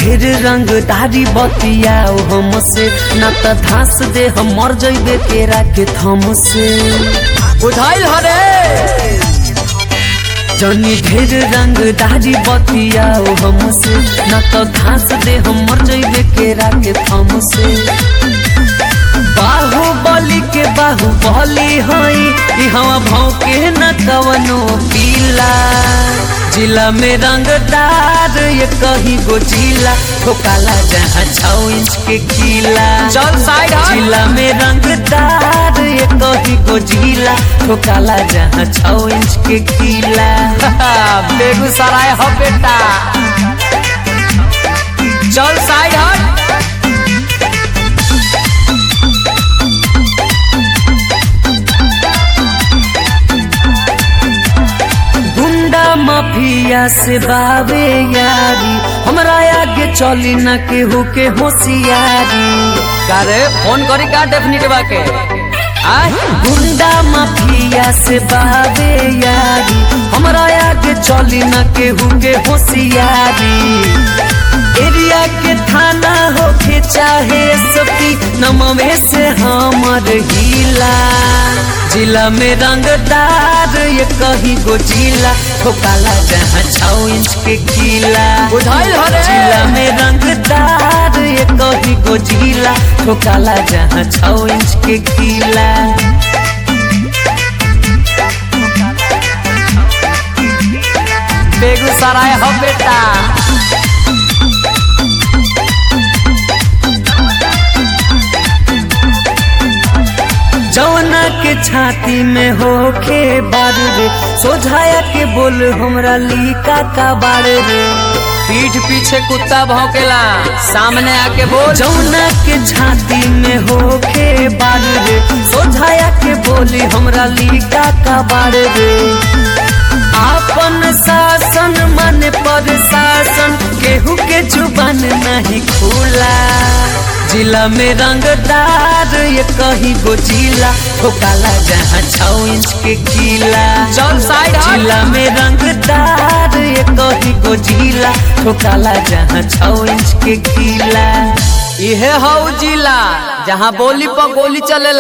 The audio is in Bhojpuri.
ढेर रंग दारी बतियाओ हमसे न त धास दे हम मर जइबे केरा के थम से बुझाइल हरे जनी ढेर रंग दारी बतियाओ हमसे न त घास दे हम मर जइबे केरा के थम से बाहुबली के बाहुबली हई ई हवा भौके न कवनो पीला जिला में रंगदार ये कहीं गो जिला ठोकाला जहाँ छौ इंच के किला चल साइड हट। जिला में रंगदार ये कहीं गो जिला ठोकाला जहाँ छौ इंच के किला बेगूसराय हो बेटा चल साइड हट गुंडा माफिया से बावे यारी हमरा आगे चली न केहू के होशियारी का रे फोन करी का डेफिनेट बाके आय गुंडा माफिया से बावे यारी हमरा आगे चली न केहू के होशियारी एरिया के थाना होके चाहे सती नमवे से हमर हिला जिला में रंगदार ये कहीं गो जिला ठोकाला जहाँ छौ इंच के किला बुझाइल हरे जिला में रंगदार ये कहीं गो जिला ठोकाला जहाँ छौ इंच के किला बेगूसराय हो बेटा जौना के छाती में होके बार रे सोझाया के बोल हमरा लीका का बार रे पीठ पीछे कुत्ता भौंकेला सामने आके बोल जौना के छाती में होके बार रे सोझाया के बोली हमरा लीका का बार रे आपन शासन माने पर शासन केहू के जुबान नहीं खुला जिला में रंगदार ये कहीं गो जिला ठोकाला जहाँ छौ इंच के किला चल साइड हट। जिला में रंगदार ये कहीं गो जिला ठोकाला जहाँ छौ इंच के किला इहे हौ जिला जहाँ बोली पर गोली चले